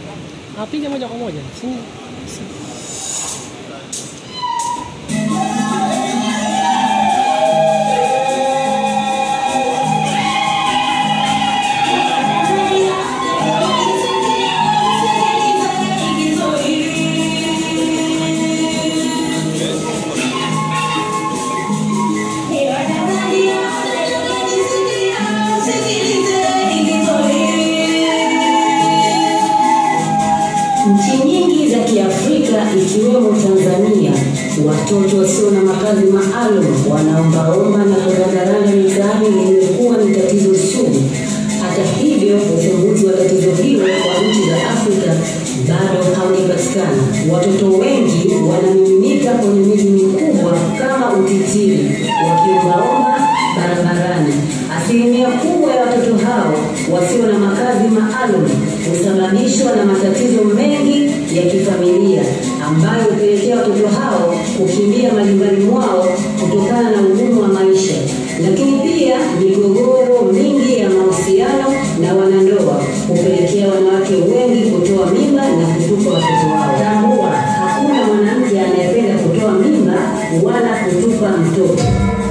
apige moja kwa moja si, si. Nchi nyingi za Kiafrika ikiwemo Tanzania, watoto wasio na makazi maalum wanaombaomba na kurandaranda mitaani limekuwa ni tatizo sugu. Hata hivyo, ufumbuzi wa tatizo hilo kwa nchi za Afrika bado haujapatikana. Watoto wengi wanamiminika kwenye miji mikubwa kama utitiri, wakiombaomba barabarani. Asilimia kubwa ya watoto hao wasio na makazi maalum husababishwa na matatizo mengi ya kifamilia ambayo hupelekea watoto hao kukimbia majumbani mwao kutokana na ugumu wa maisha, lakini pia migogoro mingi ya mahusiano na wanandoa hupelekea wanawake wengi kutoa mimba na kutupa watoto wao. Tambua, hakuna mwanamke anayependa kutoa mimba wala kutupa mtoto.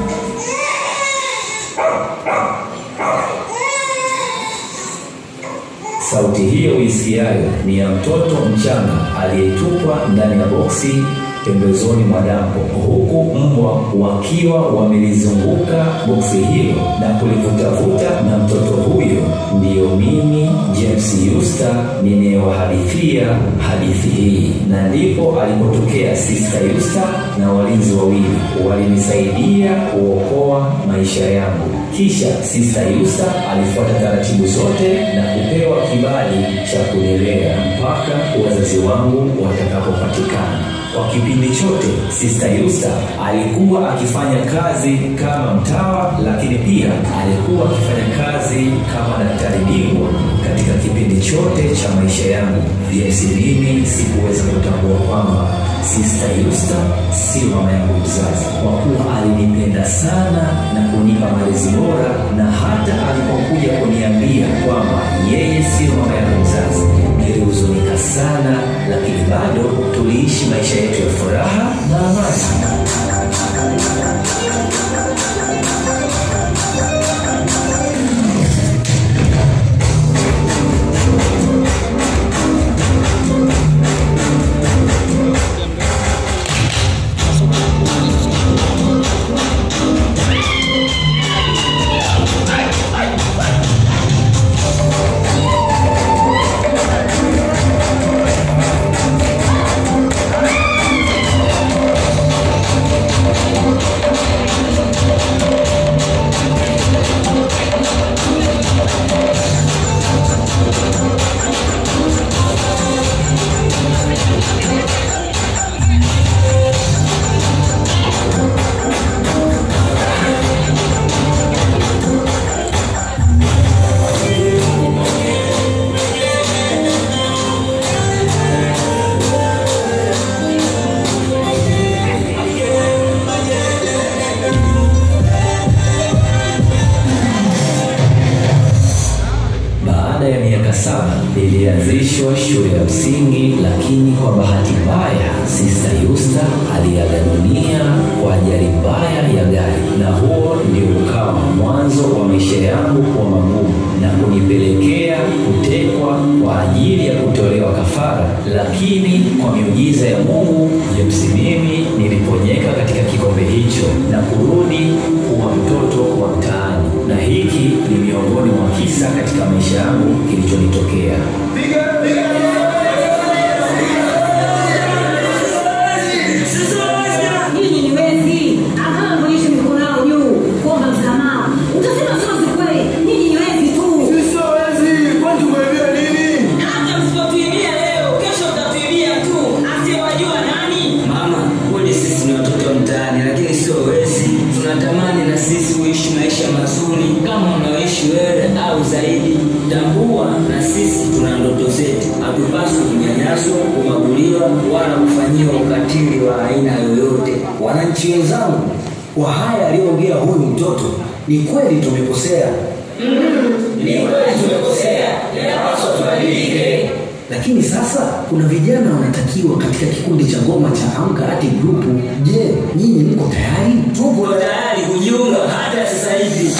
Sauti hiyo uisikiayo ni ya mtoto mchanga aliyetupwa ndani ya boksi pembezoni mwa dampo, huku mbwa wakiwa wamelizunguka boksi hilo na kulivutavuta, na mtoto huyo ndiyo mimi James Yusta ninayewahadithia hadithi hii, na ndipo alipotokea Sister Yusta na walinzi wawili walinisaidia kuokoa maisha yangu. Kisha Sister Yusta alifuata taratibu zote na kupewa kibali cha kulelea mpaka wazazi wangu watakapopatikana. Kwa kipindi chote Sister Yusta alikuwa akifanya kazi kama mtawa, lakini pia alikuwa akifanya kazi kama daktari bingwa katika kipindi chote cha maisha yangu. Jinsi mimi sikuweza kutambua kwamba Sister Yusta si mama yangu mzazi, kwa kuwa alinipenda sana na kunipa malezi bora, na hata alipokuja kuniambia kwamba yeye sio mama yangu mzazi, nilihuzunika sana, lakini bado tuliishi maisha yetu ya furaha na amani. Baada ya miaka saba ilianzishwa shule ya msingi, lakini kwa bahati mbaya Sister Yusta aliaga dunia kwa ajali mbaya ya gari, na huo ndio ukawa mwanzo wa maisha yangu kuwa magumu na kunipelekea kutekwa kwa ajili ya kutolewa kafara. Lakini kwa miujiza ya Mungu, James mimi niliponyeka katika kikombe hicho na kurudi kuwa mtoto wa mtaani, na hiki ni miongoni mwa kisa katika maisha yangu kilichonitokea. Nyinyi ni wezi, akama monyeshe mikono yao juu kuomba msamaha. Utasema sio kweli, nyinyi ni wezi tu. Hata msipotuibia leo, kesho mtatuibia tu. Asiyewajua nani? Mama, kweli sisi ni watoto wa mtaani, lakini sio wezi. Tunatamani na sisi kuishi maisha mazuri kama unaoishi wewe au zaidi. Tambua na sisi tuna ndoto zetu, hatupaswi kunyanyaswa, kubaguliwa wala kufanyiwa ukatili wa aina yoyote. Wananchi wenzangu, kwa haya aliyoongea huyu mtoto, ni kweli tumekosea. Ni kweli tumekosea, inapaswa tubadilike. lakini sasa kuna vijana wanatakiwa katika kikundi cha ngoma cha Amka Art Group. Je, nyinyi mko tayari? tupo tayari kujiunga hata sasa hivi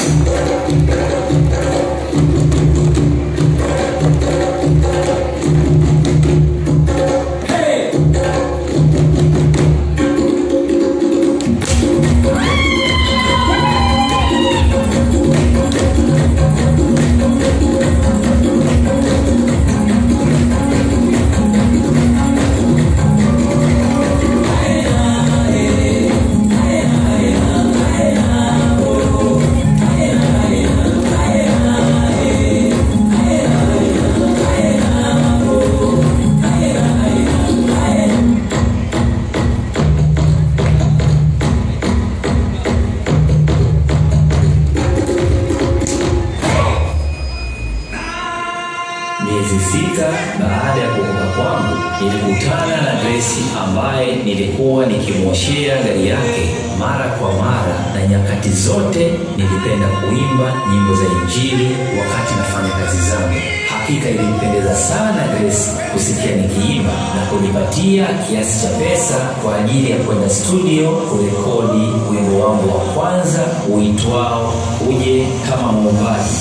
Miezi sita baada ya kuokoka kwangu, nilikutana na Grace ambaye nilikuwa nikimwoshea gari yake mara kwa mara, na nyakati zote nilipenda kuimba nyimbo za Injili wakati nafanya kazi zangu. Hakika ilimpendeza sana Grace kusikia nikiimba na kunipatia kiasi cha pesa kwa ajili ya kwenda studio kurekodi wimbo wangu wa kwanza uitwao Uje kama Muumbaji.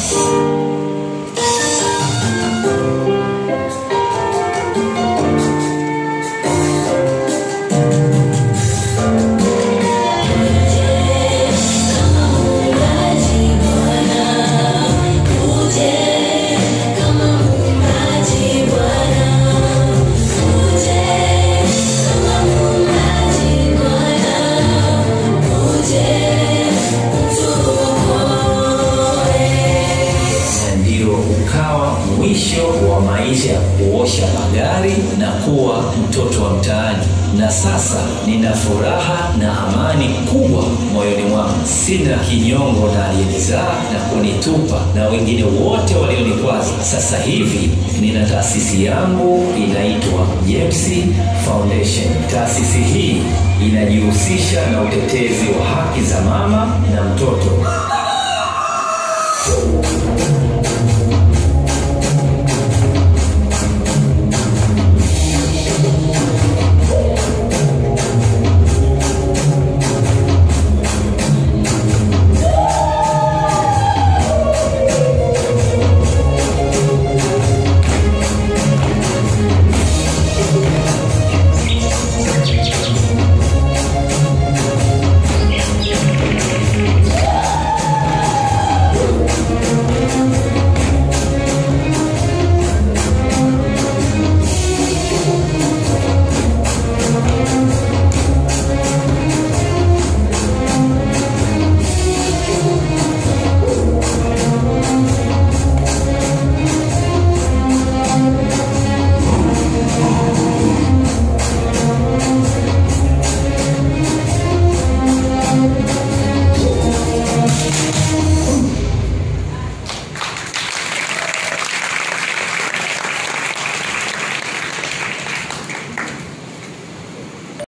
na ndio ukawa mwisho wa maisha ya kuosha magari na kuwa mtoto wa mtaani na sasa nina furaha na amani kubwa moyoni mwangu sina kinyongo na aliyenizaa na kunitupa na wengine wote walionikwaza sasa hivi nina taasisi yangu inaitwa james foundation taasisi hii inajihusisha na utetezi wa haki za mama na mtoto